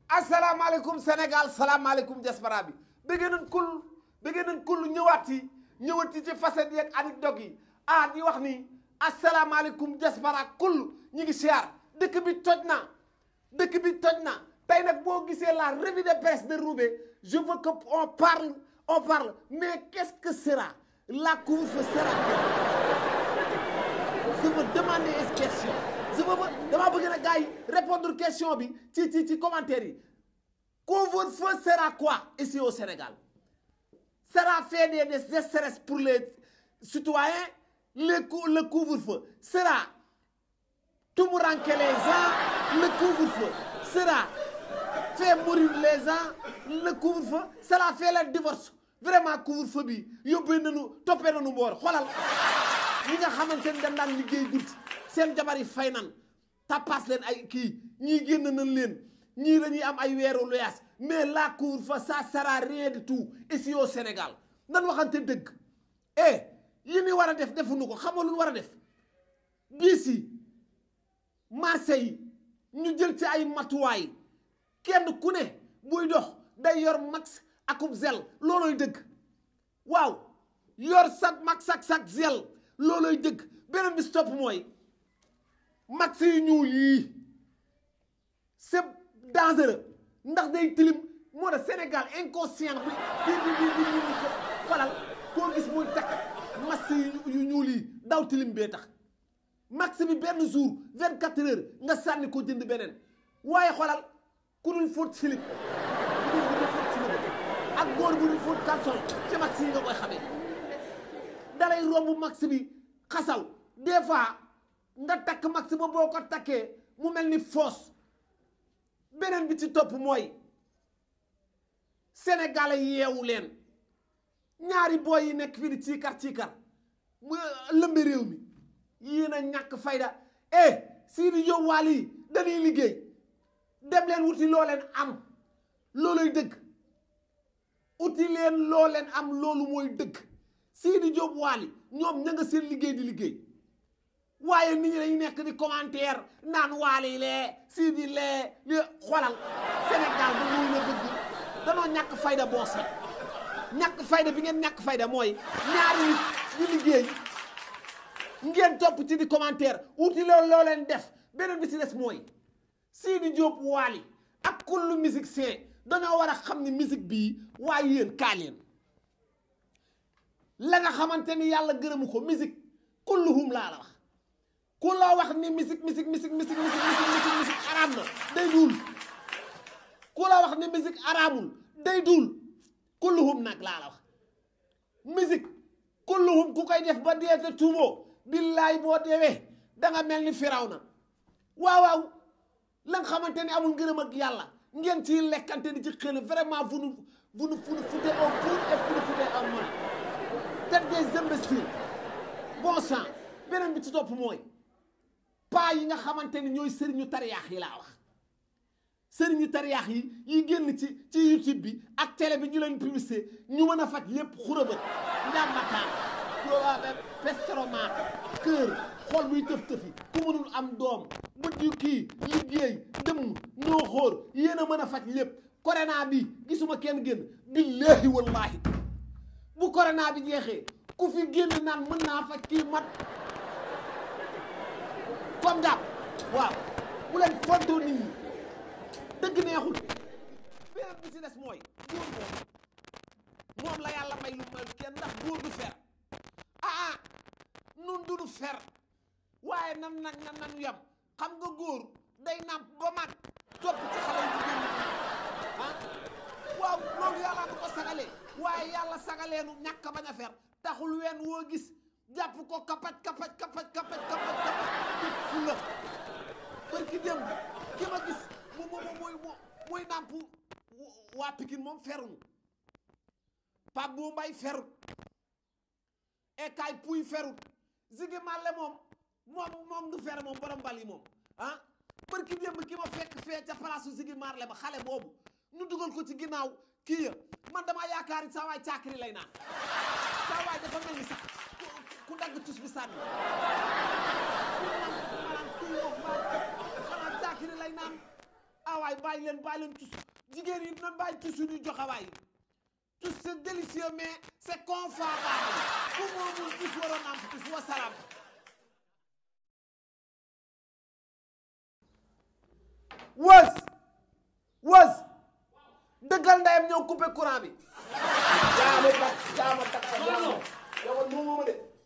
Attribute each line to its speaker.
Speaker 1: asalaamaaleykum Sénégal salaamaaleykum diaspora bi bëggee nañ kul bëggee nañ kul ñëwaat yi ñëwaat yi ci facette yeeg anecdote yi ah di wax ni asalaamaaleykum diaspora kul ñi ngi siyaar dëkk bi toj na dëkk bi toj na tey nag boo gisee la revue de presse de Roubaix je veux que on parle on parle mais qu'est-ce que sera la couvre-feu sera je veux demander une question je veux damaa bëgg na gars yi répondre question bi ci ci ci commentaire yi couvre-feu sera quoi ici au Sénégal sera fait des des stress pour les citoyens le cou- le couvre-feu sera tumuranke les gens le couvre-feu sera fait mourir les gens le couvre-feu sera fait le divorce vraiment couvre-feu bi yóbbee nañu toppee nañu mboor xoolal ñi nga xamante ni dañ daan liggéey guddi seen jabar yi fay nan tappaas leen ay kii ñii génn nañ leen ñii dañuy am ay weeru loyaas mais la couvre-feu ça sera rien du tout ici au Sénégal nan waxante dëgg eh yi ni war a def defuñu ko xamoo lu ñu war a def biis yi marché yi ñu jël ci ay matuwaay kenn ku ne buy dox day yor max akub zel looloy dëgg waaw yor sag max ak sag zel looloy dëgg beneen bi stop mooy max yu ñuul yii c'est dangereux ndax day tilim moo tax Sénégal inconscient bi di di di di ñu ko xolal koo gis muy takk max yu ñuul yi daw tilim bee tax max bi benn jour vingt quatre heures nga sànni ko jënd beneen waaye xolal ku dul fóot silib ku dul ku dul fóot silib ak góor bu dul fóot caleçon ci max yi nga koy xamee dalay romb max bi xasaw des fois nga takk max ba boo ko takkee mu mel ni foos beneen bi ci topp mooy sénégalais yeewu leen ñaari booy yi nekk fii di ciikar ciikar mu lëmbe réew mi yéen a ñàkk fayda eh Sidi Diop waal yi dañuy liggéey dem leen wuti loo leen am looluy dëgg uti leen loo leen am loolu mooy dëgg Sidi Diop waali ñoom ña nga seen liggéey di liggéey waaye nit ñi dañu nekk di commentaire naan waali lee Sidi lee li xolal Sénégal ba muy la dëgg danoo ñàkk fayda boose ñàkk fayda bi ngeen ñàkk fayda mooy ñaari nit di liggéey ngeen topp ci di commentaire wuti loolu loo leen def beneen bi ci des mooy Sidi Diop waali ak kullu musicien dañoo war a xam ni musique bii waaye yéen kaa leen la nga xamante ni yàlla gërëmu ko musique kulluhum laa la wax ku la wax ni musique musique musique musique musique musique araam na day duul ku la wax ni musique araamul day duul kulluhum nag laa la wax musique kulluhum ku koy def ba dee te tuumoo billaay boo deewee da nga mel ni firaw na waaw waaw la nga xamante ni amul ngërëm ak yàlla ngeen ciy lekkante di ci xel vraiment vous nous vous nous vous nous foutez au four et vous nous foutez en mal tête des imbéciles bon sang beneen bi ci topp mooy paa yi nga xamante ni ñooy sëriñu tariyaax yi laa wax sëriñu tariyaax yi yi génn ci ci YouTube bi ak télé bi ñu leen publicité ñu mën a faj lépp xurabët njàmbataan pestromat kër xol buy tëf-tëfi ku mënul am doom bët yu kii liggéey dëmm noo xóor yéen a mën a faj lépp corona bi gisuma kenn génn billaahi wallaahi bu corona bi jeexee ku fi génn naan mën naa faj kii mat comme daal waaw bu leen fontoo nit ñi dëgg neexul beneen bi ci des mooy góor moom moom la yàlla may lu mayul kenn ndax góor du fer ah ah nun du du fer waaye nan nag nan nanu yam xam nga góor day nàmp ba mag topp ci xale yu jigéen ñi ah waaw loolu yàlla du ko sagalee waaye yàlla sagaleenu ñàkk bañ a fer taxul ween woo gis jàpp ko kapaj kapaj kapaj kapaj kapaj kapaj di fu la barki démb ki ma gis mu mu muy muy nàmp waa Pikine moom ferunu Pape bu mbay ferut ekaay puy ferut zigi màlle moom moom moom du fer moom borom bal yi moom ah barki démb ki ma fekk fee ca palaasu zigi marle ba xale boobu ñu dugal ko ci ginnaaw kii ya man damaa yaakaar ni saa waay caakiri lay naan saa waay dafa mel ni sax ku dagg tus bi sànni ku naan ku naan kii moom xanaa caakiri lay naan ah waay bàyyi leen bàyyi leen tus jigéen yi nan bàyyi tus yu ñu joxe waay tus c'est délicieux mais c'est confortable ku moomul tus waroon am tus wasalaam wës wës dëggal ndeyam ñëw coupé courant bi yaa ma tak yaa ma tak yow moom ma de